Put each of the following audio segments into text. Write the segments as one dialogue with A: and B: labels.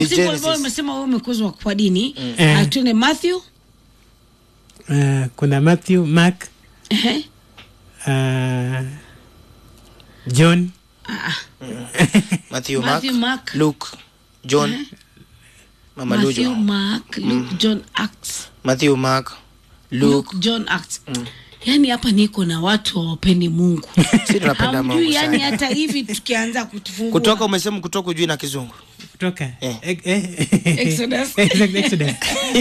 A: Siku ambayo
B: Genesis.
A: umesema wewe umekuzwa kwa dini
C: Eh.
A: uh, tuende Matthew
C: uh, kuna Matthew, Mark,
A: Ehe.
C: uh, John,
A: Ah,
B: Matthew,
A: Matthew,
B: Mark,
A: Mark.
B: Luke, John, Mama
A: Matthew,
B: Lujo.
A: Mark, Luke, John, Acts.
B: Matthew, Mark, Luke.
A: Luke, John, Acts. Yaani hapa niko na watu hawapendi Mungu.
B: Si tunapenda
A: Hamjui
B: Mungu
A: yani
B: sana.
A: hata hivi tukianza kutufungua.
B: Kutoka umesema kutoka ujui na kizungu.
C: kutoka
B: Eh.
C: eh, eh,
A: Exodus.
C: Exact, Exodus.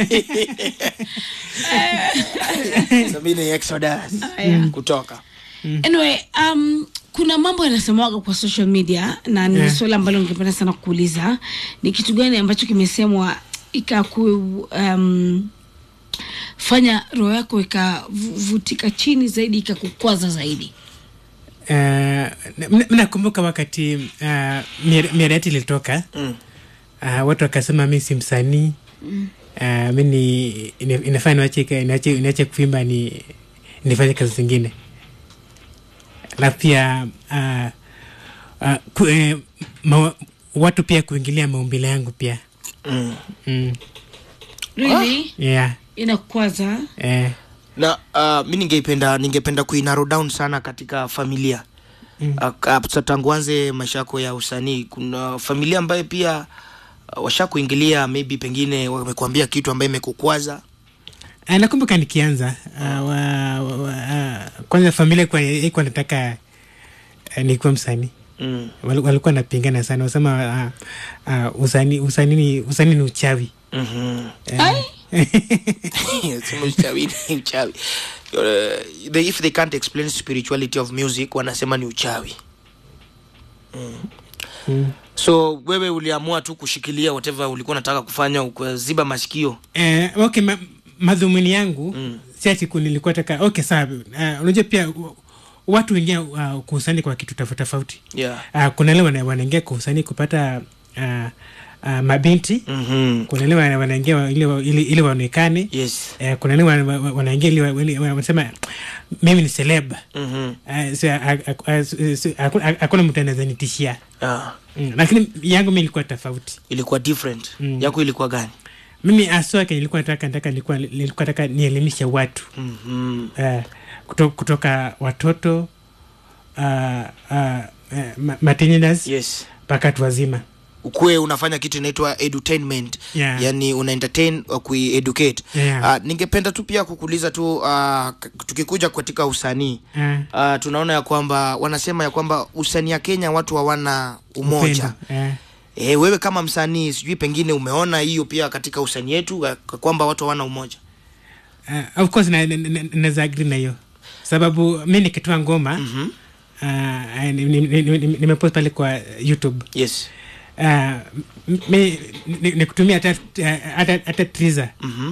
B: Sabini Exodus.
A: Aya.
B: Kutoka.
A: Anyway, um, kuna mambo yanasemwaga kwa social media na ni
C: Yeah.
A: swali ambalo ningependa sana kuuliza ni kitu gani ambacho kimesemwa ikaku um, fanya roho yako ikavutika chini zaidi ikakukwaza zaidi
C: Uh, m- mnakumbuka wakati uh, miarati ilitoka
B: Mm.
C: uh, watu wakasema mi si msanii uh, mi ni ina- inafaa niwache niwache niwache kuimba ni nifanye kazi zingine na pia uh, uh, ku, eh, ma, watu pia kuingilia maumbile yangu pia
B: Mm.
C: mm,
A: really
C: yeah,
A: inakukwaza
C: eh,
B: na uh, mi ningependa ningependa kuinaro down sana katika familia mm. uh, tangu anze maisha yako ya usanii kuna familia ambayo pia uh, washakuingilia maybe pengine wamekuambia kitu ambayo imekukwaza
C: Ah, nakumbuka nikianza uh, wa, wa, wa, uh, kwanza familia kwa ikuwa nataka uh, nikuwa msanii
B: mm.
C: Wal- walikuwa napingana sana wasema uh, uh, usanii usanii ni- usanii ni uchawi
B: mm-hmm.
A: Ai,
B: Sema uchawi ni uchawi uh, they, if they can't explain spirituality of music wanasema ni uchawi mm. so wewe uliamua tu kushikilia whatever ulikuwa unataka kufanya ukaziba masikio
C: eh, okay ma, madhumuni yangu
B: Mm.
C: mm. si ati ku- nilikuwa taka okay sawa uh, unajua pia u- watu wengine uh, kuusanii kwa kitu tofauti tofauti
B: yeah.
C: uh, kuna ile wana- wanaingia kuusanii kupata uh, uh, mabinti
B: mm-hmm.
C: kuna ile wana- wanaingia wa- ili wa- ili ili waonekane
B: yes
C: Eh, kuna ile wana- wa- wanaingia ili wa- ili- wanasema mimi ni celeb
B: mm-hmm.
C: Eh, so, a- a- a- so, hakuna hakuna mtu anaweza nitishia
B: ah.
C: mm. lakini yangu mi ilikuwa tofauti
B: ilikuwa different
C: Mm.
B: yako ilikuwa gani
C: mimi aswa kenye nilikuwa nataka nataka nilikuwa nilikuwa nataka nielimishe watu
B: mm-hmm.
C: uh, kutoka, kutoka watoto uh, uh, uh, ma- mateenagers
B: yes
C: mpaka watu wazima
B: ukuwe unafanya kitu inaitwa edutainment
C: Yeah.
B: yani una entertain wa kuieducate
C: Yeah.
B: uh, ningependa tu pia kukuuliza tu uh, k- tukikuja katika usanii
C: uh,
B: uh, tunaona ya kwamba wanasema ya kwamba usanii ya kenya watu hawana umoja
C: upendo, uh,
B: e, wewe kama msanii sijui pengine umeona hiyo pia katika usanii yetu uh, kwamba watu hawana umoja
C: uh, of course na- na- na- naweza agri na hiyo sababu mi nikitoa ngoma
B: mm-hmm.
C: uh, ni- ni- ni- ni- ni- nimepost pale kwa youtube
B: yes
C: uh, m- mi ni- nikutumia hata hata hata triza
B: mm-hmm.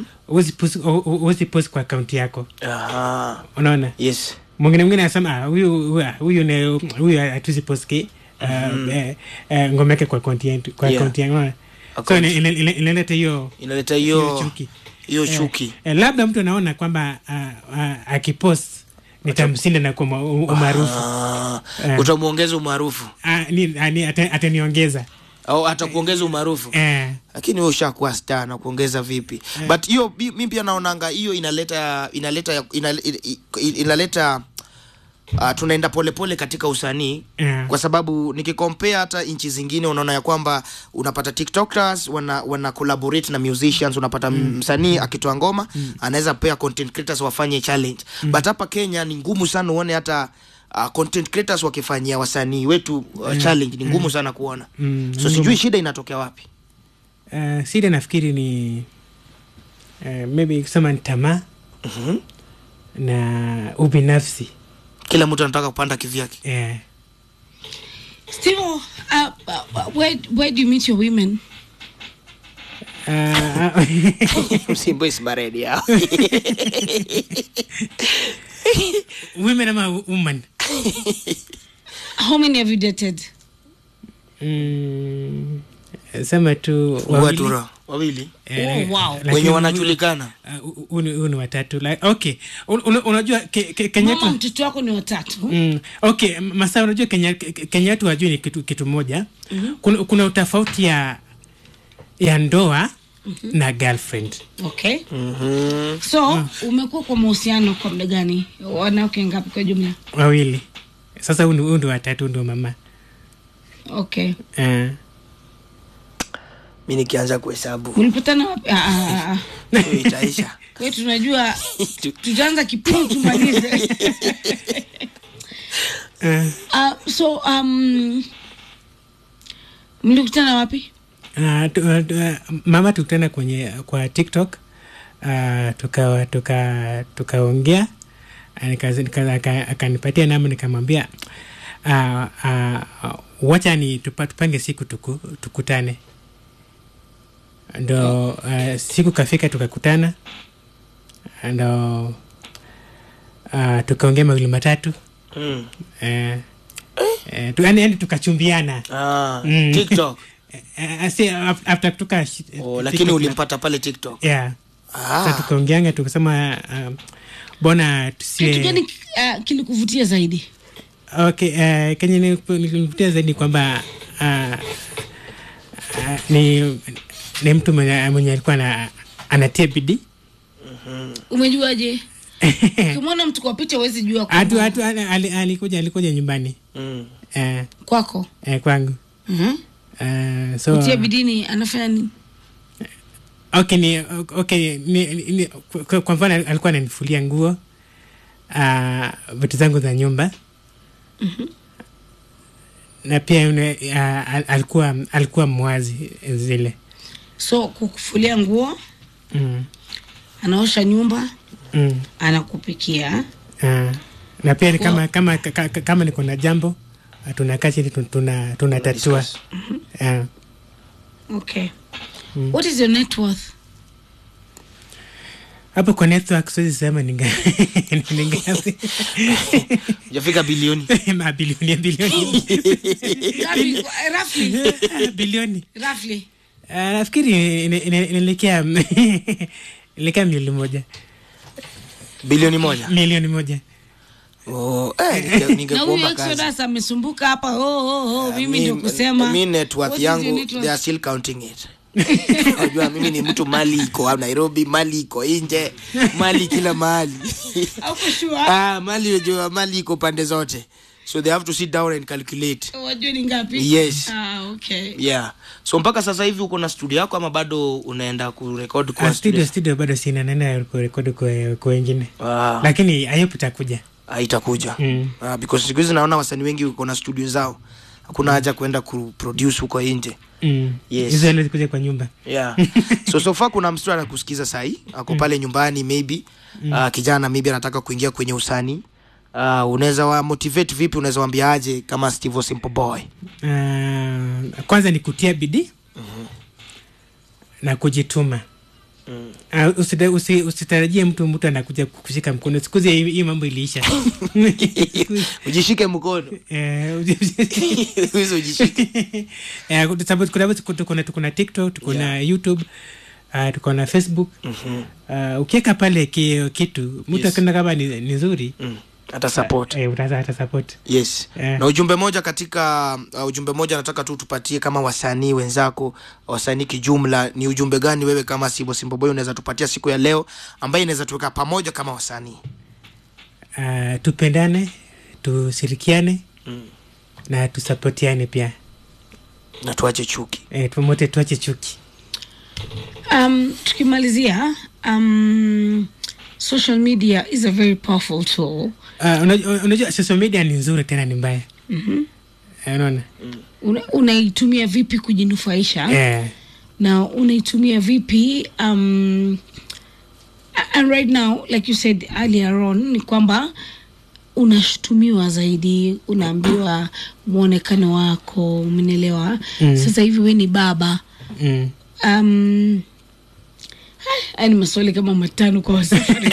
C: huwezi post kwa akaunti yako
B: Aha.
C: unaona
B: yes
C: mwingine mwingine anasema "Ah, huyu huyu- huyu ni- huyu hatuzi poski uh, eh, eh, ngoma yake kwa akaunti yetu kwa
B: Yeah.
C: akaunti yangu unaona? so
B: Account.
C: ina- ina- ina- inaleta hiyo
B: inaleta
C: hiyo
B: hiyo
C: chuki
B: hiyo
C: Eh,
B: chuki
C: eh, labda mtu anaona kwamba uh, uh, akipost nitamshinda na kwa umaarufu
B: Ah,
C: Eh.
B: utamwongeza umaarufu
C: Ah, ni- ah, ni- ata- ataniongeza
B: au hata kuongeza umaarufu
C: eh,
B: lakini wewe ushakuwa star na kuongeza vipi but hiyo mi mi pia naonanga hiyo inaleta inaleta inaleta, inaleta uh, tunaenda polepole katika usanii
C: eh,
B: kwa sababu nikikompea hata nchi zingine unaona ya kwamba unapata tiktokers wana, wana collaborate na musicians unapata mm. msanii akitoa ngoma mm. anaweza pea content creators wafanye challenge mm. but hapa kenya ni ngumu sana uone hata uh, content creators wakifanyia wasanii wetu uh, challenge ni ngumu sana kuona
C: Mm,
B: so sijui shida inatokea wapi
C: eh, sida nafikiri ni eh, maybe kusema ni tamaa
B: mm-hmm.
C: na ubinafsi
B: kila mtu anataka kupanda kivyake
C: eh,
A: Steve, uh, uh, where, where do you meet your women?
C: ah,
B: msimbo isibaredi yao
C: women ama woman
A: How many have you dated?
C: mm, sema tu wawili.
B: watura wawili
C: Eh,
A: Oh, wow.
C: lakini
B: wenye
C: huyu-
B: wanajulikana
C: ah, hu- huyu ni- huyu ni watatu like, okay Un- un- unajua ke, ke, Kenya
A: Mama,
C: yetu
A: mtoto wako ni watatu.
C: Mm, okay m- masaa unajua kenya Ke- kenya yetu wajui ni kitu, kitu moja mm-hmm. kuna, kuna utofauti ya ya ndoa na girlfriend
A: okay
B: Mhm.
A: so umekuwa kwa mahusiano kwa muda gani wanawake ngapi kwa jumla
C: wawili sasa huu ni- huu ndio watatu huu ndio mama
A: okay
C: uh,
B: mi nikianza kuhesabu
A: mlipatana wapi Ah, ah, ah, ah.
B: hiyo itaisha
A: Kwa hiyo tunajua tutaanza kipindi tumalize
C: uh,
A: uh, so um, mlikutana wapi
C: uh, tu, uh, tu- mama tukutana kwenye kwa tiktok uh, tuka tuka tukaongea Nika- nika- aka- akanipatia namba nikamwambia uh, uh, wacha ni tupa, tupange siku tuku, tukutane ndo uh, siku kafika tukakutana ndo uh, tukaongea mawili matatu
B: Mm.
C: eh, eh, tu, yani, yani tukachumbiana
B: Ah,
C: Mm.
B: tiktok
C: Eh, eh, si, af- after tuka
B: oh, lakini ulimpata pale tiktok
C: yeah. Sasa
B: ah.
C: tukaongeanga tukasema um, bona
A: kitu
C: tusie
A: gani uh, kilikuvutia zaidi
C: okay, uh, kenye nilivutia zaidi kwamba uh, uh, ni, ni mtu mwenye, mwenye alikuwa na, anatia bidii
A: umejuaje ukimwona mtu kwa picha huwezi jua
C: hatu
A: kwamba-
C: hatu ali- ali- alikuja alikuja nyumbani
B: mm.
C: eh,
A: kwako
C: eh, kwangu
A: Mhm.
C: uh, so
A: kutia bidini anafanya nini
C: okay ni okay ni, ni, ni, kwa, kwa mfano alikuwa ananifulia nguo uh, vitu zangu za nyumba na pia une, uh, al- alikuwa alikuwa mwazi zile
A: so kukufulia nguo
C: mm.
A: anaosha nyumba
C: Mm.
A: anakupikia
C: Uh, na pia ni
A: Kwa-
C: kama kama ka- ka- kama niko na jambo uh, tunakaa chini tu- tuna tunatatua
B: discuss.
C: uh,
A: okay what is your net worth
C: hapo kwa network siwezi sema ni nga- ni ngapi
B: jafika bilioni
C: mabilioni ya bilioni
A: Ngapi? roughly
C: bilioni
A: roughly
C: Uh, nafikiri ina- ina- inaelekea inaelekea milioni moja
B: bilioni moja
C: milioni moja
B: oh, eh, ninge-
A: na huyu
B: ningekuomba kazi
A: exodus amesumbuka hapa oh, oh, oh, mimi
B: Mi-
A: ndio kusema
B: mi net worth
A: What is your
B: yangu
A: net worth?
B: they are still counting it unajua mimi ni mtu mali iko au nairobi mali iko nje mali kila mahali
A: Hauko sure?
B: ah, mali unajua mali iko pande zote so they have to sit down and calculate
A: wajue ni ngapi
B: Yes.
A: ah, okay.
B: yeah so mpaka sasa hivi uko na studio yako ama bado unaenda kurekod
C: Ah,
B: kwa
C: studio studio bado sina naenda kurekodi kwa kwa wengine
B: Ah,
C: lakini ayop itakuja
B: ah, itakuja
C: Mm.
B: Ah, because siku hizi naona wasanii wengi uko na studio zao hakuna haja kwenda kuproduce huko nje
C: Mm.
B: Yes.
C: hizo ile zikuja kwa nyumba
B: yeah so so far kuna msitu anakusikiza sahii ako pale nyumbani maybe uh, kijana maybe anataka kuingia kwenye usanii uh, unaweza wa motivate vipi unaweza wambia aje kama steve simple boy
C: uh, kwanza ni kutia bidii na kujituma
B: Mm.
C: Uh, usida- usi- usitarajie mtu mtu anakuja kushika mkono sikuzi hii hii mambo iliisha
B: ujishike mkono
C: Eh, uji-
B: hizo ujishike
C: Eh, kwa sababu kuna tuko na tuko na tiktok tuko na youtube uh, tuko na facebook uh, ukiweka pale ki, kitu mtu
B: Yes.
C: akiona kama ni, ni nzuri
B: mm. hata support
C: eh, utaza hata support
B: yes
C: Eh.
B: na ujumbe moja katika uh, ujumbe moja nataka tu tupatie kama wasanii wenzako wasanii kijumla ni ujumbe gani wewe kama sibo simple boy unaweza tupatia siku ya leo ambaye inaweza tuweka pamoja kama wasanii
C: uh, tupendane tushirikiane
B: Mm.
C: na tusapotiane pia
B: na tuache chuki
C: eh, pamoja tuache chuki
A: um, tukimalizia um, social media is a very powerful tool
C: uh, unajua, unajua social media ni nzuri tena ni mbaya
A: mm-hmm.
C: Eh, unaona
A: Una, unaitumia vipi kujinufaisha
C: eh,
A: na unaitumia vipi um, and right now like you said earlier on ni kwamba unashutumiwa zaidi unaambiwa mwonekano wako umenielewa
C: Mm.
A: sasa hivi we ni baba
C: mm,
A: um, haya ni maswali kama matano kwa wasafiri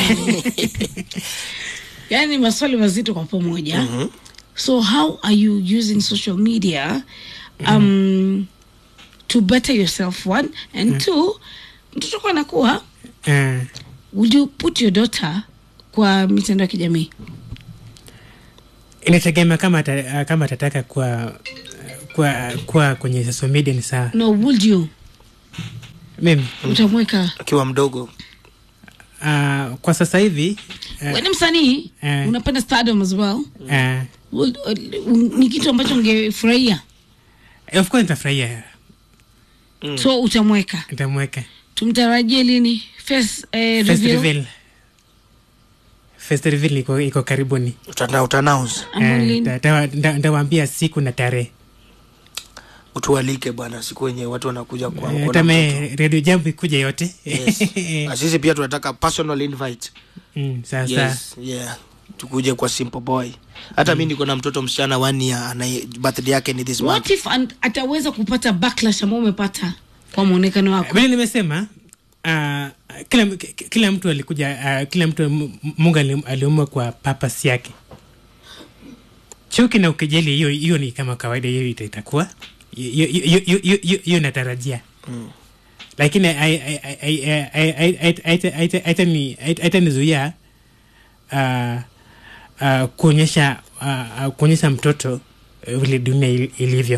A: yaani maswali mazito kwa pamoja
B: Mhm.
A: so how are you using social media um, to better yourself one and two mtoto kwa anakuwa
C: eh,
A: would you put your daughter kwa mitandao ya kijamii
C: inategemea kama ata, kama atataka kuwa kuwa kuwa kwenye social media ni sawa
A: no would you
C: mimi
A: utamweka
B: akiwa mdogo
C: uh, kwa sasa hivi
A: uh, ni msanii
C: eh.
A: unapenda stardom as well
C: uh,
A: Ul- ul- ni kitu ambacho ungefurahia
C: of course nitafurahia
A: so utamweka
C: nitamweka
A: tumtarajie lini First, eh,
C: First
A: reveal?
C: reveal. First reveal iko, iko karibuni
B: Utana- utanaunce
A: Ama
C: Eh,
A: lini?
C: nda- nda- nda- ndawaambia siku na tarehe
B: utualike bwana siku wenye watu wanakuja kwa-
C: Eh,
B: kuona mtoto.
C: tame redio jambo ikuja yote
B: Yes. Na sisi pia tunataka personal invite
C: mm, sasa
B: yes, yeah. tukuje kwa simple boy hata mi niko na mtoto msichana one year ana birthday yake ni this month
A: what if an- ataweza kupata backlash ambao umepata kwa mwonekano wako
C: vile nimesema uh, kila, k- kila mtu alikuja uh, kila mtu M- mungu ali- aliumba kwa papas yake chuki na ukejeli hiyo hiyo ni kama kawaida hiyo ita- itakuwa hiyo- hiyo- hiyo- hiyo- hiyo- hiyo natarajia lakini ai- ai- ai- ai- ai- ai- ai- aita- aita- aitani- aita- aitanizuia uh, uh, kuonyesha uh, uh, kuonyesha mtoto uh, vile dunia il- ilivyo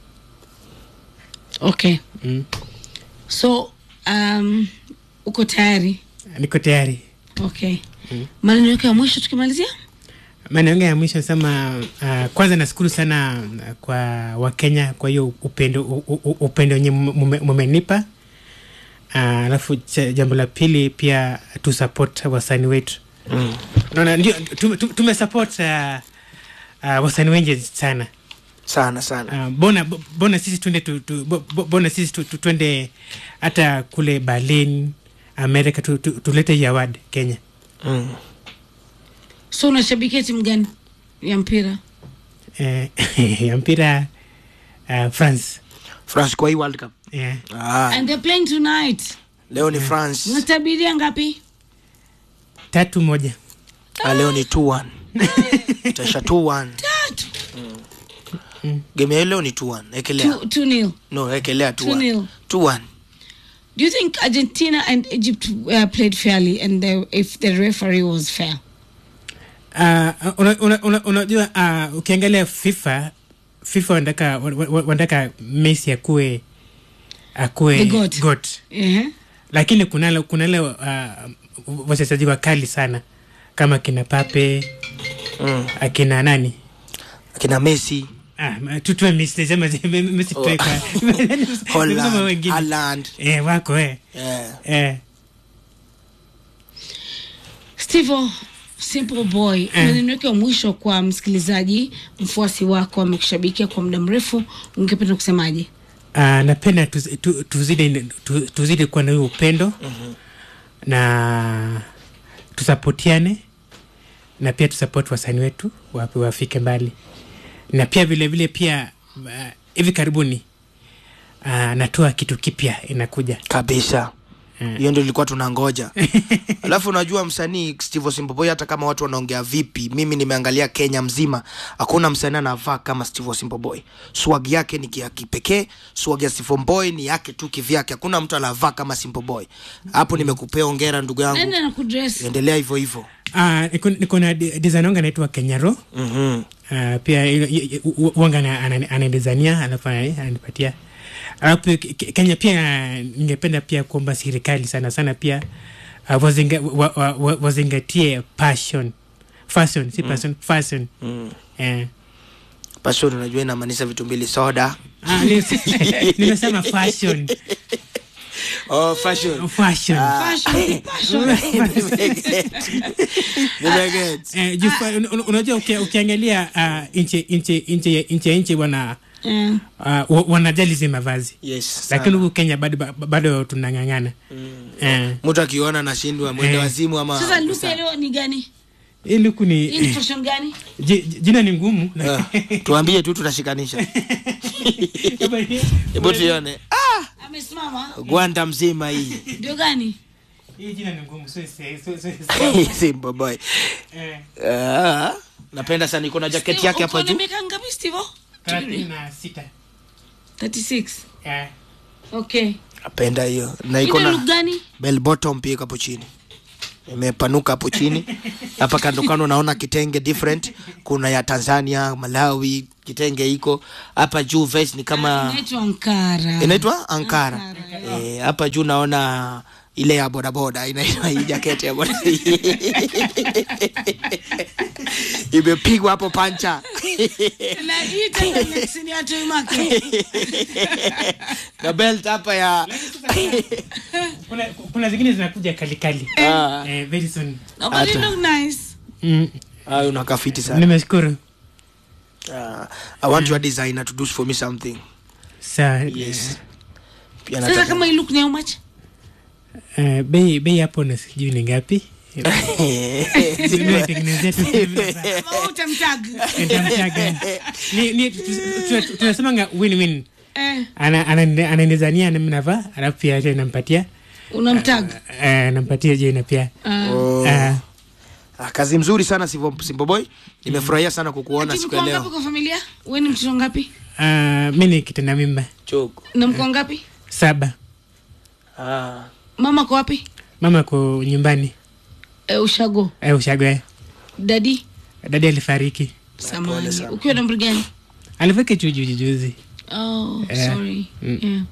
A: okay
C: mm.
A: so um, uko tayari
C: niko tayari
A: okay maneno yako ya mwisho tukimalizia
C: maneno ya mwisho nasema uh, kwanza nashukuru sana uh, kwa wakenya kwa hiyo upendo u- u- upendo wenye mume- mumenipa Uh, alafu cha- jambo la pili pia tu support wasani wetu
B: mm.
C: naona ndio tume- tume- tumesupport uh, uh, wasani wengi sana
B: sana sana
C: uh, bona bo- bona sisi twende tu, tu, bo- bo- bona sisi tu, tu, twende hata kule berlin america tu, tu, tulete hii award kenya
B: mm.
A: so unashabikia timu gani ya mpira
C: eh, ya mpira uh, france
B: france kwa hii world cup
C: yeah.
B: ah,
A: and they're playing tonight
B: leo ni france
A: unatabiria ngapi
C: tatu moja
B: ah, leo ni 2-1 itaisha 2-1
A: tatu
B: game ya leo ni 2-1 ekelea
A: Two- two nil
B: no ekelea 2-1
A: 2-0.
B: 2-1
A: do you think argentina and egypt uh, played fairly and the, if the referee was fair
C: uh, unajua una, una, unajua, uh, ukiangalia fifa fifa wanataka wa- wa- wanataka messi akuwe akuwe
A: The goat.
C: goat.
A: uh-huh.
C: lakini kunale kunale uh, wachezaji wakali sana kama kina pape
B: mm.
C: akina nani
B: akina messi
C: Ah, ma- tutue Messi, sema- Messi tutue kwa- Nimesema
B: holland
C: wengine.
B: Haaland.
C: Eh, wako eh.
B: yeah.
C: Eh.
A: Steve Simple Boy, maneno yake ya mwisho kwa msikilizaji, mfuasi wako amekushabikia kwa muda mrefu, ungependa kusemaje?
C: Ah, napenda tuz- tu- tuzidi tu- tuzidi kuwa na huyo upendo na tusapotiane na pia tusapoti wasani wetu wapi wafike mbali na pia vile vile pia ah, hivi karibuni uh, natoa kitu kipya inakuja
B: kabisa
C: Mm.
B: hiyo ndio ilikuwa tunangoja alafu unajua msanii steve simboboy hata kama watu wanaongea vipi mimi nimeangalia kenya mzima hakuna msanii anavaa kama steve simboboy swag yake ni ya kipekee swag ya simboboy ni yake tu kivyake hakuna mtu anavaa kama simboboy hapo nimekupea ongera ndugu yangu
A: Nani anakudress?
B: endelea hivyo hivyo
C: Ah, niko, niko na di- design wangu anaitwa kenyaro
B: mm-hmm.
C: uh, pia ilo- i- i- u- wanga ana- ana- ananidizania alafu anani- ananipatia alafu pia Ke- Ke- kenya pia ningependa pia kuomba serikali sana sana pia uh, wazinga, wa, wa, wa, wazingatie passion fashion si passion fashion
B: mm.
C: eh.
B: passion unajua inamaanisha vitu mbili soda
C: Ah, ni- nimesema fashion
B: oh, fashion
C: fashion
A: Fashion, fashion.
B: Nimeget.
C: Eh, juu fa- un- un- unajua uki- ukiangalia uh, nchi nchi nchi nchi ya nchi wana
A: Eh,
C: uh, wa- wanajali hizi mavazi
B: yes
C: lakini
B: sana.
C: huku kenya bado bado tunang'ang'ana eh.
B: mtu akiona nashindwa mwende
C: Eh.
B: wazimu ama
A: Sasa luku ya leo ni gani?
C: hii luku ni
A: Hii ni fashion gani?
C: ji- ji- jina ni ngumu
B: Ah, tuambie tu tutashikanisha hebu tuione ah,
A: Amesimama.
B: gwanda mzima hii
A: Ndio gani?
C: hii jina ni ngumu so, so, so, so, so,
B: simba boy
C: eh,
B: ah, napenda sana iko na jaketi
A: Steve,
B: yake
A: uko
B: hapa
A: na
B: juu
A: miaka ngapi Steve?
C: thelathini na sita
A: 36.
C: eh.
A: Okay.
B: napenda hiyo na iko
A: Ina look
B: na
A: gani?
B: bell bottom pia iko hapo chini imepanuka hapo chini hapa kando kando naona kitenge different kuna ya tanzania malawi kitenge iko hapa juu vest ni kama
A: inaitwa Ankara.
B: inaitwa ankara Eh, hapa juu naona ile ya bodaboda inaitwa hii jaketi ya boda imepigwa hapo pancha
A: Na hii tena Lex ni ya Toy Market.
B: na belt hapa ya
C: kuna, kuna zingine zinakuja kalikali
B: Ah,
C: eh, very soon
A: No, but it
B: Hata.
A: look nice.
C: mm.
B: ah, unakaa fiti sana
C: nimeshukuru
B: Ah, i want your designer to do for me something
C: saa
B: yes pia
A: Sasa
B: nataka
A: kama hii look ni how much?
C: eh, bei bei hapo na sijui ni ngapi nimetengenezea tu
A: Ama wewe utamtag?
C: nitamtaga Ni- ni- tu- tu- tunasemanga win win
A: Eh,
C: Ana- ana- ananizania nami navaa alafu pia je nampatia
A: unamtag.
C: eh, nampatia jena pia
A: Ah.
B: Oh.
C: Ah,
B: Ah, kazi mzuri sana Simbo- Simbo Boy nimefurahia sana kukuona
A: Ati
B: siku ya
A: mko ngapi
B: leo
A: kwa familia? Wewe ni mtoto ngapi?
C: ah, mi ni kitenda mimba
B: Choko.
A: Na mko ngapi?
C: saba
B: Ah.
A: Mama kwa wapi?
C: mama ko nyumbani
A: Eh, ushago.
C: eh, ushagoe
A: Dadi?
C: dadi alifariki
A: Samahani. Ukiwa na umri gani?
C: alifariki tu juzi juzi
A: Oh,
C: Eh,
A: sorry.
C: mm.
A: Yeah.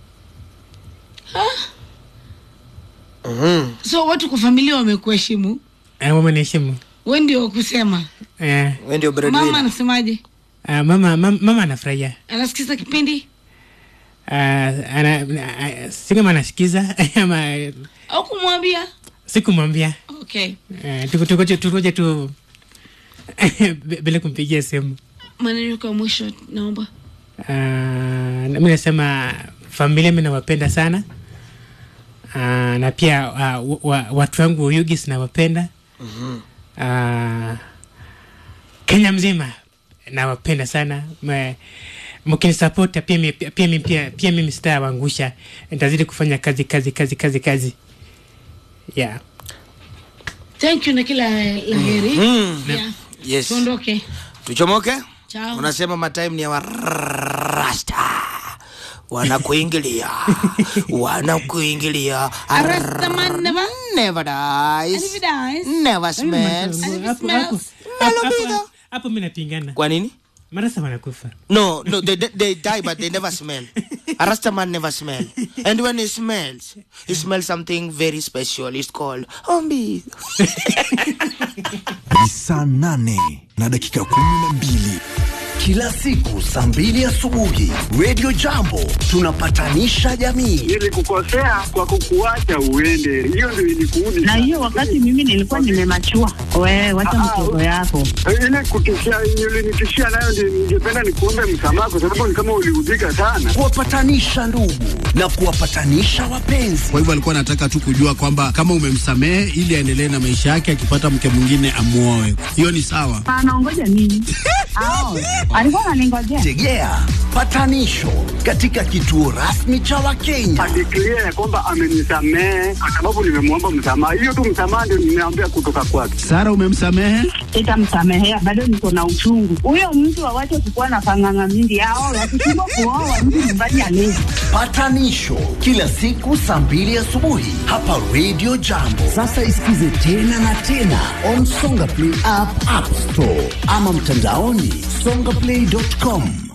B: Mhm.
A: So watu kwa familia wamekuheshimu.
C: eh, mama niheshimu
A: Wewe ndio kusema.
C: eh,
B: Wewe ndio
A: Mama
B: breadwinner.
A: anasemaje?
C: ah, mama, mama, mama anafurahia
A: Anasikiza kipindi
C: Ah, ana, ah, si kama anasikiza ama
A: au kumwambia?
C: sikumwambia
A: Okay.
C: Eh, tuko- tukoje tukoje tu bi- bila kumpigia simu
A: Maneno kwa mwisho naomba.
C: Ah, na mi nasema familia mi nawapenda sana Ah, na pia ah, wa, wa, watu wangu Uyugis nawapenda Ah, Kenya mzima nawapenda sana Ma- mkinisapota pia mi- pia mi- pia pia mimi sitawaangusha nitazidi kufanya kazi kazi kazi kazi kazi yeah.
A: Thank you na kila la heri.
B: Mm.
A: Yeah.
B: Yes.
A: Tuondoke.
B: Tuchomoke?
A: Ciao.
B: Unasema matime ni ya warasta. Wanakuingilia. Wanakuingilia.
A: Rastaman never
B: Never dies.
A: and if it dies.
B: Never smells.
A: And if it
C: Hapo-
A: smells,
C: hapo-
B: Hello,
C: hapo-
B: Peter.
C: hapo mi napingana
B: Kwa nini?
C: marasa wanakufa
B: No, no, they, they, they die but they never smell. A Rasta man never smell. And when he smells, he smells something very special. It's called ombi.
D: ni saa nane na dakika kumi na mbili kila siku saa mbili asubuhi redio jambo tunapatanisha jamii
E: nilikukosea kwa kukuacha uende, hiyo ndio ilikuudi
F: na hiyo wakati mimi nilikuwa nimemachua. We wacha mchezo yako.
E: ile kutishia ulinitishia nayo, ndio ningependa nikuombe msamaha, kwa sababu ni kama uliudhika sana.
D: kuwapatanisha ndugu na kuwapatanisha wapenzi
G: Kwa hivyo alikuwa anataka tu kujua kwamba kama umemsamehe ili aendelee na maisha yake, akipata mke mwingine amuoe. Hiyo ni sawa.
F: Anaongoja nini? Ao, alikuwa ananingojea.
D: tegea patanisho katika kituo rasmi cha wakenya
E: Adeklia ya kwamba amenisamehe kwa sababu nimemwomba msamaha. Hiyo tu msamaha ndio nimeambia kutoka kwake.
G: Sara, umemsamehe?
F: Sitamsamehea, bado niko na uchungu. Huyo mtu awache kukuwa na panganga mingi. Ao, wakishindwa kuoa mtu nyumbani alezi.
D: patanisho kila siku saa mbili asubuhi hapa redio jambo sasa isikize tena na tena on songa play app, app store ama mtandaoni songaplay.com